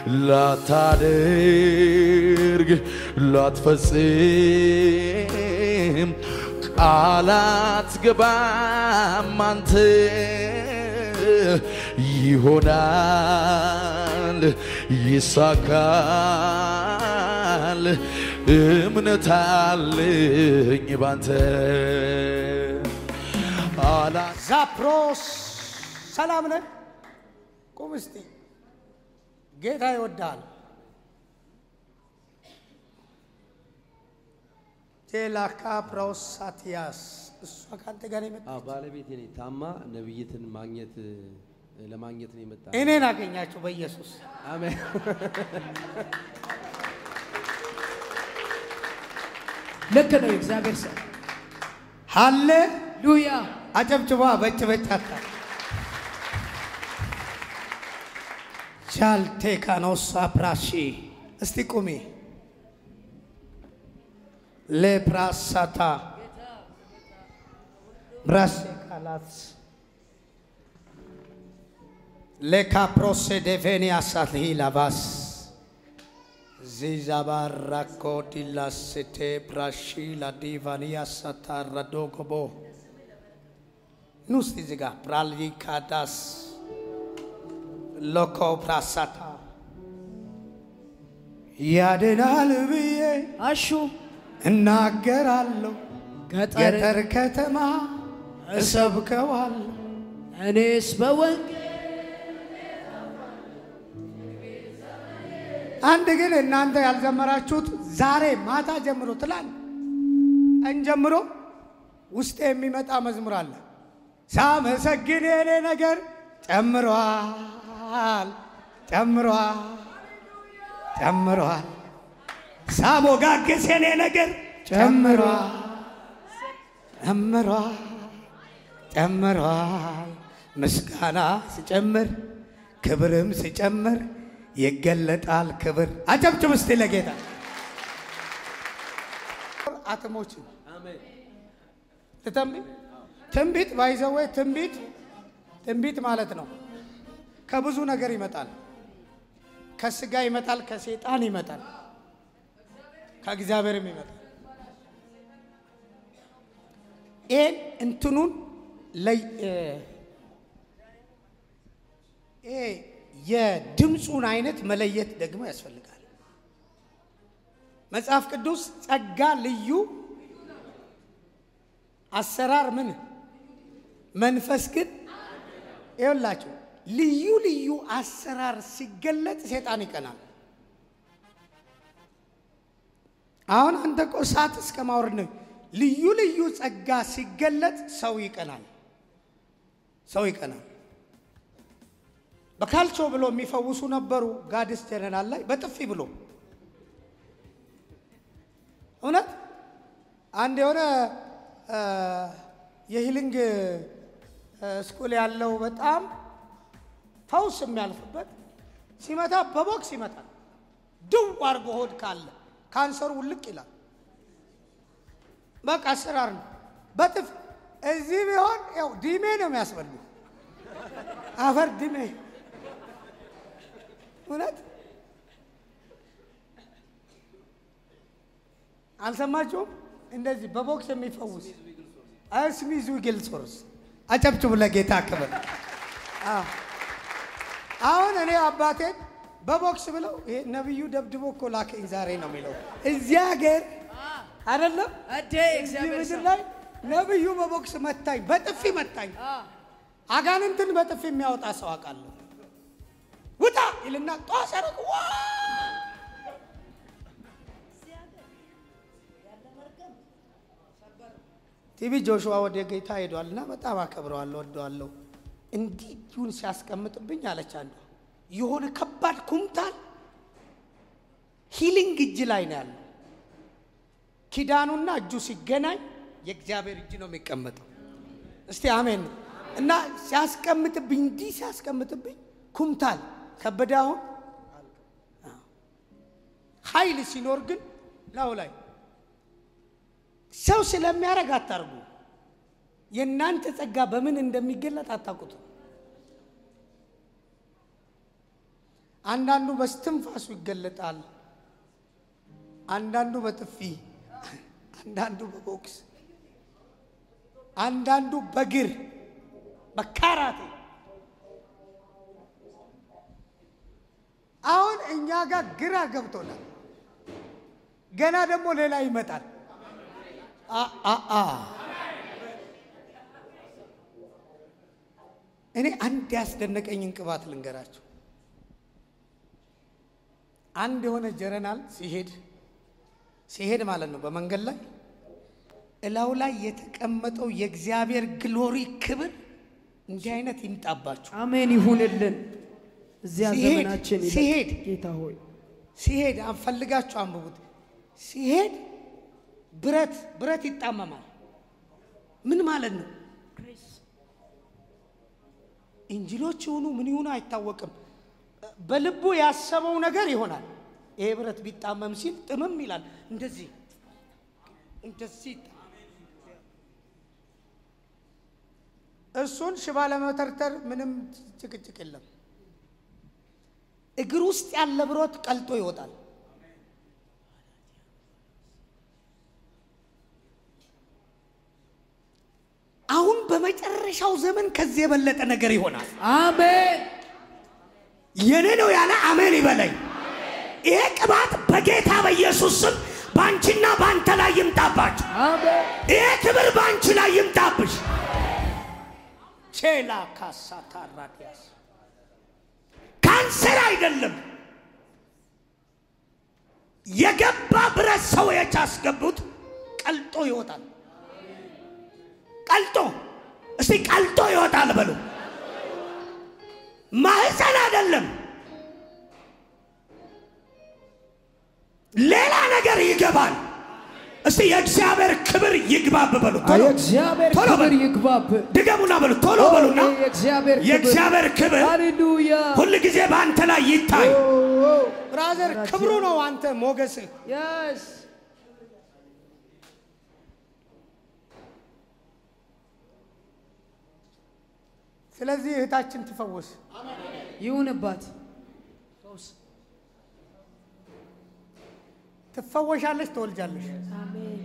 ላታደርግ ላትፈጽም ቃላት ገባም አንተ ይሆናል ይሳካል እምነት አለኝ ባንተ አላ ዛፕሮስ ሰላም ነን። ቁም እስቲ ጌታ ይወዳል። ቴላካ ፕሮሳቲያስ እሷ ከአንተ ጋር የመጣ አዎ ባለቤቴ ነኝ። ታማ ነብይትን ማግኘት ለማግኘት ነው የመጣ። እኔን አገኛችሁ በኢየሱስ አሜን። ልክ ነው የእግዚአብሔር ሰው ሃሌ ሉያ አጨብጭባ በጭ በጫታ ቻልቴካኖሳ ፕራሺ እስቲ ቁሚ ሌፕራሳታ ብራሴ ቃላት ሌካፕሮሴ ዴቬኒያሳት ሂላባስ ዚዛባራኮ ዲላስቴ ብራሺ ላዲቫኒያሳታ ራዶጎቦ ኑ እስቲ እዚህ ጋር ፕራሊካዳስ ሎኮ ፕራሳታ ያድናል ብዬ አሹ እናገራለሁ ገጠር ገጠር ከተማ እሰብከዋለሁ እኔስ በወንጌል አንድ ግን እናንተ ያልዘመራችሁት ዛሬ ማታ ጀምሮ ትላል ቀን ጀምሮ ውስጤ የሚመጣ መዝሙር አለ። ሳመሰግን የኔ ነገር ጨምሯል ጨምሯል ጨምሯል። ሳሞጋግስ የኔ ነገር ጨምሯል ጨምሯል ጨምሯል። ምስጋና ስጨምር ክብርም ስጨምር ይገለጣል ክብር። አጨብጭብ እስቲ ለጌታ አትሞችም ትተንብት ትንቢት ባይዘወ ትንቢት ትንቢት ማለት ነው። ከብዙ ነገር ይመጣል። ከስጋ ይመጣል፣ ከሴጣን ይመጣል፣ ከእግዚአብሔርም ይመጣል። ይህን እንትኑን ለይ እ ይሄ የድምፁን አይነት መለየት ደግሞ ያስፈልጋል። መጽሐፍ ቅዱስ ጸጋ ልዩ አሰራር ምን መንፈስ ግን ይኸውላችሁ ልዩ ልዩ አሰራር ሲገለጥ ሴጣን ይቀናል። አሁን አንተ እኮ እሳት እስከ ማውረድ ነው። ልዩ ልዩ ጸጋ ሲገለጥ ሰው ይቀናል። ሰው ይቀናል። በካልቾ ብሎ የሚፈውሱ ነበሩ። ጋድስ ጀነራል ላይ በጥፊ ብሎ እውነት አንድ የሆነ እ የሂሊንግ እ ስኩል ያለው በጣም ፈውስ የሚያልፍበት ሲመታ በቦክስ ይመታል። ድው አድርጎ ሆድ ካለ ካንሰሩ ውልቅ ይላል። በቃ አሰራር ነው። በጥፍ እዚህ ቢሆን ያው ዲሜ ነው የሚያስበሉ አፈር ዲሜ እውነት አልሰማችሁም? እንደዚህ በቦክስ የሚፈውስ ስሚዝ ዊግል ሶርስ አጨብጭቡ ለጌታ ክብር። አዎ። አሁን እኔ አባቴን በቦክስ ብለው ይሄ ነቢዩ ደብድቦ እኮ ላከኝ ዛሬ ነው የሚለው እዚህ ሀገር አይደለም እዴ እዚህ እግዚአብሔር ምድር ሰው ላይ ነቢዩ በቦክስ መታኝ፣ በጥፊ መታኝ። አጋንንትን በጥፊ የሚያወጣ ሰው አውቃለሁ። ውጣ ይልና ጧስ ያደረግ ዋ ቲቪ ጆሹዋ ወደ ጌታ ሄዷል እና በጣም አከብረዋለሁ፣ ወደዋለሁ። እንዲህ እጁን ሲያስቀምጥብኝ አለች አንዷ የሆነ ከባድ ኩምታል ሂሊንግ እጅ ላይ ነው ያለው። ኪዳኑና እጁ ሲገናኝ የእግዚአብሔር እጅ ነው የሚቀመጠው። እስቲ አሜን። እና ሲያስቀምጥብኝ እንዲህ ሲያስቀምጥብኝ ኩምታል ከበደ አሁን ኃይል ሲኖር ግን ላው ላይ ሰው ስለሚያደርግ አታርጉ። የእናንተ ጸጋ በምን እንደሚገለጥ አታውቁትም። አንዳንዱ በስትንፋሱ ይገለጣል፣ አንዳንዱ በጥፊ፣ አንዳንዱ በቦክስ፣ አንዳንዱ በግር በካራቴ። አሁን እኛ ጋር ግራ ገብቶናል። ገና ደግሞ ሌላ ይመጣል። አ አ አ እኔ አንድ ያስደነቀኝን ቅባት ልንገራችሁ። አንድ የሆነ ጀረናል ሲሄድ ሲሄድ ማለት ነው በመንገድ ላይ እላው ላይ የተቀመጠው የእግዚአብሔር ግሎሪ ክብር እንዲህ አይነት ይምጣባችሁ። አሜን ይሁንልን። እዚያ ሲሄድ- ዘመናችን ይለቅ። ሲሄድ ጌታ ሆይ ሲሄድ አንፈልጋችሁ አንብቡት። ሲሄድ ብረት ብረት ይጣመማል። ምን ማለት ነው? እንጅሎች ይሁኑ ምን ይሁኑ አይታወቅም። በልቡ ያሰበው ነገር ይሆናል። ይሄ ብረት ቢጣመም ሲል ጥምም ይላል። እንደዚህ እንደዚህ ይጣ- እሱን ሽባ ለመተርተር ምንም ጭቅጭቅ የለም። እግር ውስጥ ያለ ብረት ቀልጦ ይወጣል። አሁን በመጨረሻው ዘመን ከዚህ የበለጠ ነገር ይሆናል። አሜን የኔ ነው ያለ አሜን ይበለኝ። ይሄ ቅባት በጌታ በኢየሱስ ስም በአንቺና በአንተ ላይ ይምጣባችሁ። አሜን ይሄ ክብር በአንቺ ላይ ይምጣብሽ። ቼላ ካሳ ታራዲያስ ካንሰር አይደለም የገባ ብረት ሰዎች አስገቡት፣ ቀልጦ ይወጣል። ቀልጦ እስቲ ቀልጦ ይወጣል በሉ። ማህፀን አይደለም ሌላ ነገር ይገባል። እስቲ የእግዚአብሔር ክብር ይግባብ በሉ። ቶሎ የእግዚአብሔር ቶሎ ክብር በሉ። ይግባብ። ድገሙና በሉ። ቶሎ በሉና የእግዚአብሔር ክብር የእግዚአብሔር ክብር ሃሌሉያ ሁል ጊዜ በአንተ ላይ ይታይ። ኦ፣ ኦ። ብራዘር ክብሩ ነው አንተ ሞገስህ። Yes. ስለዚህ እህታችን ትፈወስ። ይሁንባት። ትፈወሻለሽ፣ ትወልጃለሽ፣ አሜን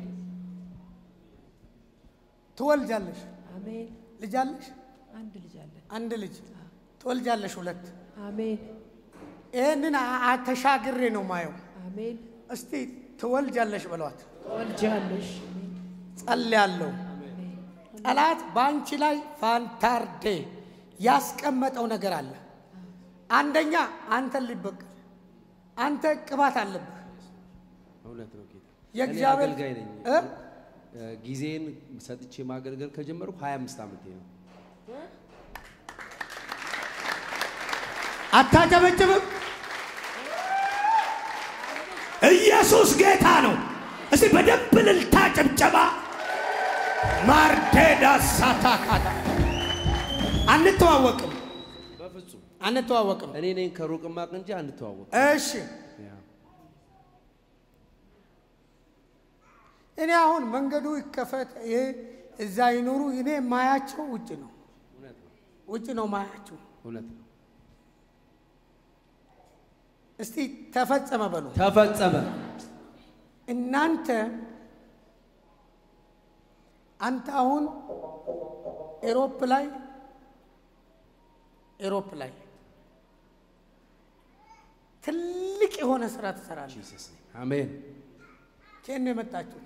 ትወልጃለሽ። አሜን። ልጅ አለሽ? አንድ ልጅ አለን። አንድ ልጅ ትወልጃለሽ፣ ሁለት። አሜን ይህንን አ- አ- ተሻግሬ ነው ማየው። አሜን። እስቲ ትወልጃለሽ በሏት። ትወልጃለሽ። ጸልያለሁ። ጠላት በአንቺ ላይ ፋንታርዴ ያስቀመጠው ነገር አለ። አንደኛ አንተን ሊበቀል፣ አንተ ቅባት አለብህ። እውነት ነው ጌታ። የእግዚአብሔር- እኔ አገልጋይ ነኝ። እ? እ፣ ጊዜን ሰጥቼ ማገልገል ከጀመርኩ 25 ዓመቴ ነው። አታጨበጭብም? ኢየሱስ ጌታ ነው። እስቲ በደንብ ልልታ ጭብጨባ። ማርቴዳ ሳታካታ አንተዋወቅም፣ በፍጹም አንተዋወቅም። እኔ ነኝ ከሩቅ ማቅ እንጂ አንተዋወቅ። እሺ እኔ አሁን መንገዱ ይከፈት፣ ይሄ እዛ ይኑሩ፣ እኔ የማያቸው ውጭ ነው፣ እውነት ነው፣ ውጭ ነው ማያቸው። እውነት ነው። እስቲ ተፈጸመ በሉ። ተፈጸመ። እናንተ አንተ አሁን ኤሮፕ ላይ ኤሮፕ ላይ ትልቅ የሆነ ስራ ትሰራለህ። ጂሰስ ኔም አሜን። ከየት ነው የመጣችሁት?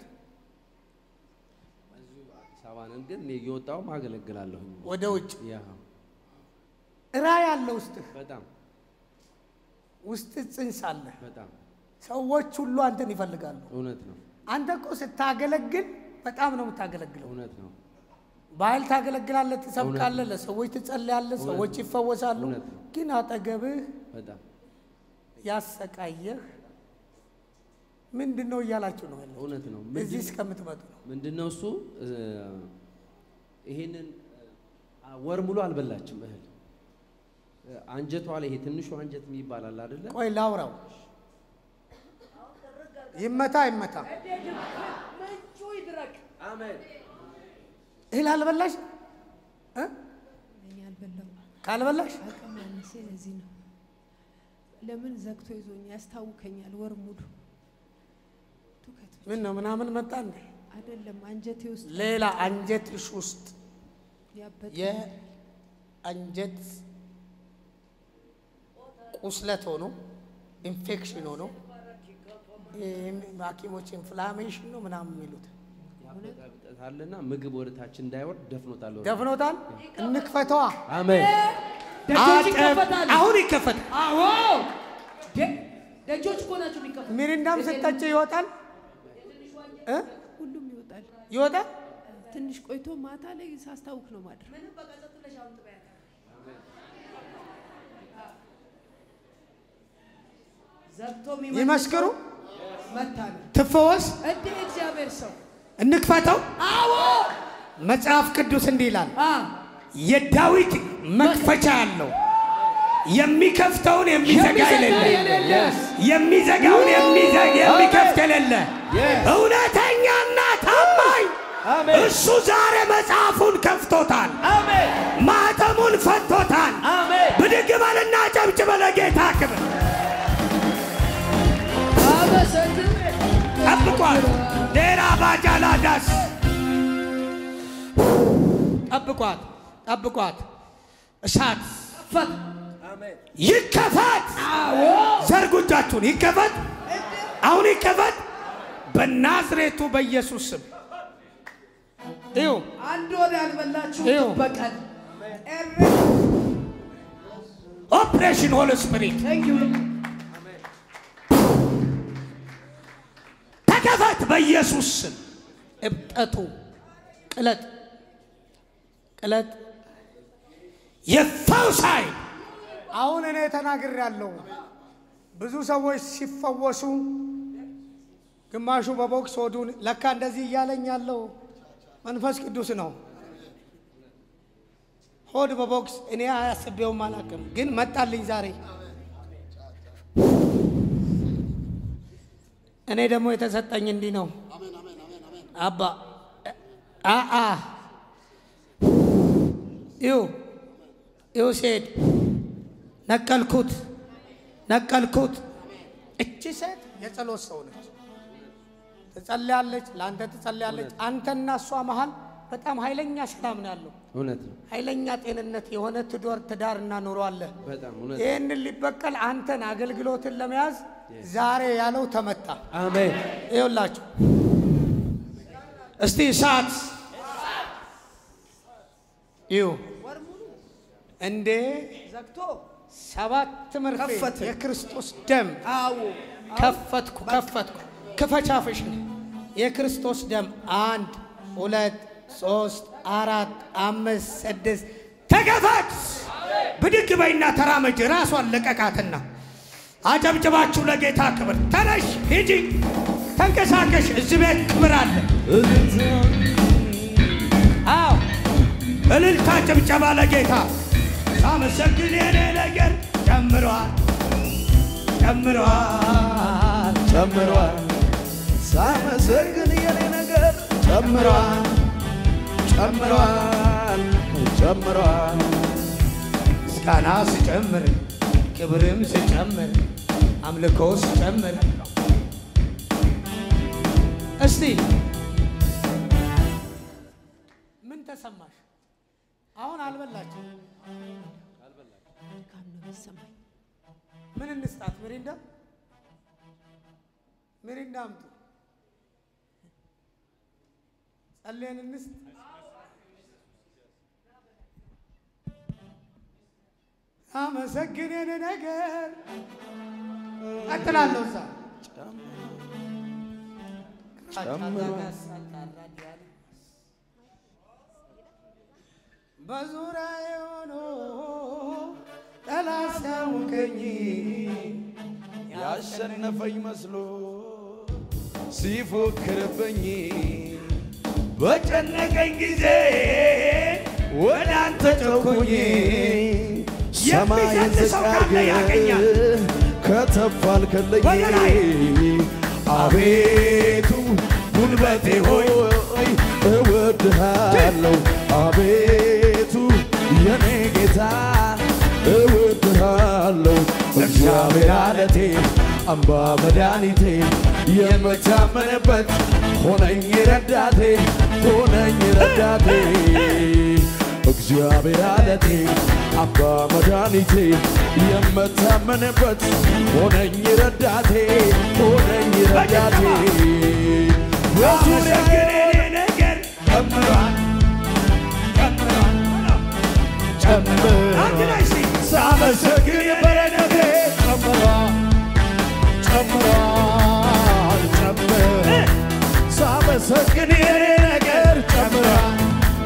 አዲስ አበባ ነን፣ ግን እኔ እየወጣሁ አገለግላለሁኝ። ወደ ውጭ ያ ራዕይ ያለ ውስጥህ በጣም ውስጥ ጽንስ አለ። በጣም ሰዎች ሁሉ አንተን ይፈልጋሉ። እውነት ነው፣ አንተ እኮ ስታገለግል በጣም ነው የምታገለግለው። እውነት ነው፣ በኃይል ታገለግላለህ፣ ትሰብካለህ፣ እውነት ለሰዎች ትጸልያለህ፣ እውነት ሰዎች ነው። ይፈወሳሉ። እውነት ነው። ግን አጠገብህ በጣም ያሰቃየህ ምንድን ነው እያላችሁ ነው ያለው። እውነት ነው። እዚህ ምንድን- እስከምትመጡ ነው። ምንድን ነው እሱ? እ፣ ይሄንን አ፣ ወር ሙሉ አልበላችም እህል እ፣ አንጀቷ ላይ ይሄ ትንሹ አንጀት የሚባል አለ አይደለ? ቆይ ላውራው። ይመታ ይመታ። ምንጩ ይድረቅ። አሜን። እህል አልበላሽ እ? እኔ አልበላሁም። ካልበላሽ አቅም ያነሰ ለዚህ ነው። ለምን ዘግቶ ይዞኝ ያስታውከኛል ወር ሙሉ ትውከት ብቻ ምን ነው ምናምን መጣ እንዴ? አይደለም አንጀቴ ውስጥ ሌላ አንጀትሽ ውስጥ ያበጠ የአንጀት ቁስለት ሆኖ ኢንፌክሽን ሆኖ ይህም ሐኪሞች ኢንፍላሜሽን ነው ምናምን የሚሉት ያበጣበታልና ምግብ ወደታች እንዳይወርድ ደፍኖታል። ወደ- ደፍኖታል። እንክፈተዋ። አሜን። ደጆች አጨብ- ይከፈታሉ። አሁን ይከፈታል። አዎ ደ- ደጆች እኮ ናቸው የሚከፈቱ። ሚሪንዳም ስጠጭ ይወጣል እ? ሁሉም ይወጣል። ይወጣል። ትንሽ ቆይቶ ማታ ላይ ሳስታውክ ነው ማድረግ። ዘግቶ ይመስክሩ፣ መታ ነው ትፈወስ፣ እንደ እግዚአብሔር ሰው እንክፈተው። አዎ መጽሐፍ ቅዱስ እንዲህ ይላል፣ አ የዳዊት መክፈቻ ያለው የሚከፍተውን የሚዘጋ የሌለ የሚዘጋውን የሚዘግ የሚከፍት የሌለ እውነተኛና ታማኝ እሱ ዛሬ መጽሐፉን ከፍቶታል፣ ማኅተሙን ፈቶታል። ብድግ በልና ጨብጭበ ለጌታ ክብር አመሰግን ጠብቋት። ሌላ ባጃላ ዳስ ጠብቋት፣ ጠብቋት። እሳት ፈት ይከፈት። ዘርጉ እጃችሁን። ይከፈት፣ አሁን ይከፈት በናዝሬቱ በኢየሱስ ስም። እዩ አንድ ወር ያልበላችሁ ይኸው። በቀን ኦፕሬሽን ሆል ስፒሪት ተከፈት በኢየሱስ ስም። እብጠቱ ቅለጥ ቅለጥ የፈውስ ኃይል አሁን እኔ ተናግሬያለሁ። ብዙ ሰዎች ሲፈወሱ ግማሹ በቦክስ ሆዱን ለካ እንደዚህ እያለኝ ያለው መንፈስ ቅዱስ ነው። ሆድ በቦክስ እኔ አያስቤውም አላውቅም፣ ግን መጣልኝ ዛሬ። እኔ ደግሞ የተሰጠኝ እንዲህ ነው። አባ አአ ይው ይው ሴት ነቀልኩት ነቀልኩት። እቺ ሴት የጸሎት ሰው ነች። ትጸልያለች፣ ለአንተ ትጸልያለች። አንተና እሷ መሀል በጣም ኃይለኛ ሰላም ነው ያለው። እውነት ነው። ኃይለኛ ጤንነት የሆነ ትዳር ትዳርና ኑሮ አለ። በጣም እውነት ነው። ይህንን ሊበቀል አንተን አገልግሎትን ለመያዝ ዛሬ ያለው ተመታ። አሜን። ይኸውላችሁ እስቲ እሳት ይሁ እንዴ ዘግቶ ሰባት መርፌ ከፈትን። የክርስቶስ ደም አዎ ከፈትኩ ከፈትኩ ክፈቻፍሽን የክርስቶስ ደም አንድ ሁለት ሶስት አራት አምስት ስድስት ተከፈት ብድግ በይና ተራመጅ ራሷን ለቀቃትና አጨብጭባችሁ ለጌታ ክብር ተነሽ ሂጂ ተንቀሳቀሽ እዚህ ቤት ክብር አለ አዎ እልልታ ጭብጨባ ለጌታ ሳመሰግን የኔ ነገር ጨምሯል ጨምሯል ጨምሯል ሳመሰግን የኔ ነገር ጨምሯል ጨምሯል ጨምሯል ምስጋና ስጨምር ክብርም ስጨምር አምልኮ ስጨምር እስቲ ምን ተሰማሽ? አሁን አልበላችም። ድካም ነው የሚሰማኝ። ምን እንስጣት? ሚሪንዳ ሚሪንዳ አምጡ። ጸልየን እንስጥ። አመሰግንን ነገር ቀጥላለሁ። እዛ በዙሪያ የሆኖ ጠላት ሲያውከኝ ያሸነፈኝ መስሎ ሲፎክርብኝ በጨነቀኝ ጊዜ ወደ አንተ ጮኩኝ ሰማይን የሚዘል ሰው ዝቅ ካለ ያገኛል። አድርገህ ከተፍ አልክልኝ ወደ ላይ። አቤቱ ጉልበቴ ሆይ እወድሃለሁ አቤቱ የኔ ጌታ እወድሃለሁ እግዚአብሔር አለቴ አምባ መድኃኒቴ የምታመንበት ሆነኝ ረዳቴ ሆነኝ ረዳቴ እግዚአብሔር አለቴ አምባ መድኃኒቴ የምታመንበት ሆነኝ ረዳቴ ሆነኝ ረዳቴ በዙሪያ ግን የኔ ነገር ጨምሯል ጨምሯል ሳመሰግን የበረከቴ ጨምሯል ጨምሯል ጨምሯል ሳመሰግን የኔ ነገር ጨምሯል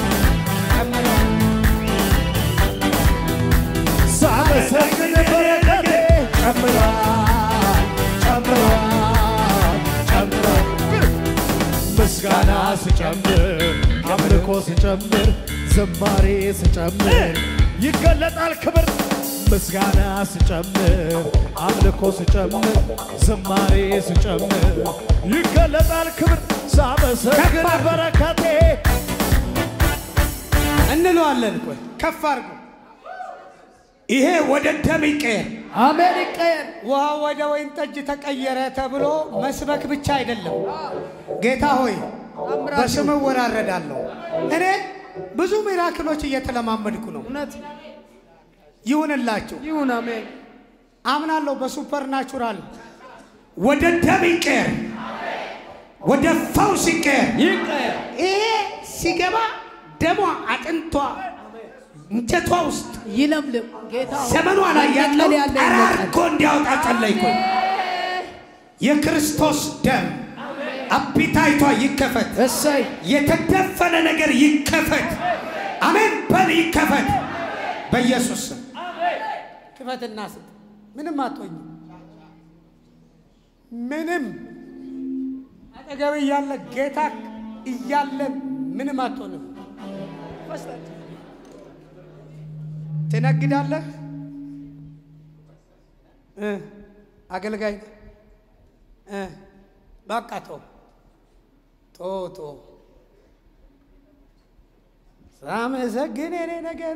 ሳመሰግን በረከቴ ጨምሯል ጨምሯል ጨምሯል ምስጋና ስጨምር አምልኮ ስጨምር ዝማሬ ስጨምር ይገለጣል ክብር ምስጋና ስጨምር አምልኮ ስጨምር ዝማሬ ስጨምር ይገለጣል ክብር ሳመሰግን በረከቴ እንለዋለን። ቆይ ከፍ አድርጎ ይሄ ወደ ደም ይቀየር፣ አሜን ይቀየር። ውሃ ወደ ወይን ጠጅ ተቀየረ ተብሎ መስበክ ብቻ አይደለም። ጌታ ሆይ በስም እወራረዳለሁ። እኔ ብዙ ሚራክሎች እየተለማመድኩ ነው። እውነት ይሁንላችሁ፣ ይሁን። አሜን አምናለሁ። በሱፐር ናቹራል ወደ ደም ይቀየር፣ ወደ ፈውስ ይቀየር። ይቀየር። ይሄ ሲገባ ደሟ አጥንቷ እንጨቷ ውስጥ ይለምልም ጌታ ሆይ። ዘመኗ ላይ ያለው መቀል ያለ ጠራርጎ እንዲያወጣ ጸለይኩ። የክርስቶስ ደም አፒታይቷ ይከፈት፣ እሰይ የተደፈነ ነገር ይከፈት። አሜን በል ይከፈት፣ በኢየሱስ ስም ክፈትና ስጥ። ምንም አትሆኝ፣ ምንም አጠገብ እያለ ጌታ እያለ ምንም አትሆንም። ትነግዳለህ እ አገልጋይ ነህ እ በቃ ቶ ቶ ቶ ሳመሰግን የኔ ነገር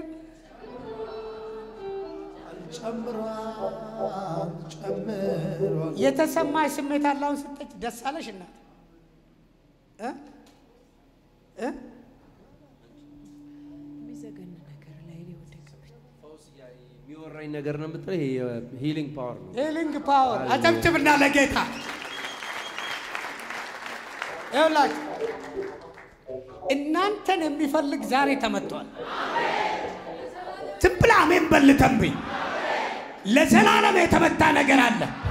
ጨምሯል ጨምሯል የተሰማሽ ስሜት አለ። አሁን ስትጠጪ ደስ አለሽ እናት እ እ የሚዘገን ነገር ላይ ሊወደቅብኝ የሚወራኝ ነገር ነው የምትለው ይሄ ሂሊንግ ፓወር ነው። ሂሊንግ ፓወር አጨብጭብና ለጌታ ይኸውላችሁ እናንተን የሚፈልግ ዛሬ ተመቷል። ዝም ብለህ አሜን በል ተንብይ። ለዘላለም የተመታ ነገር አለ።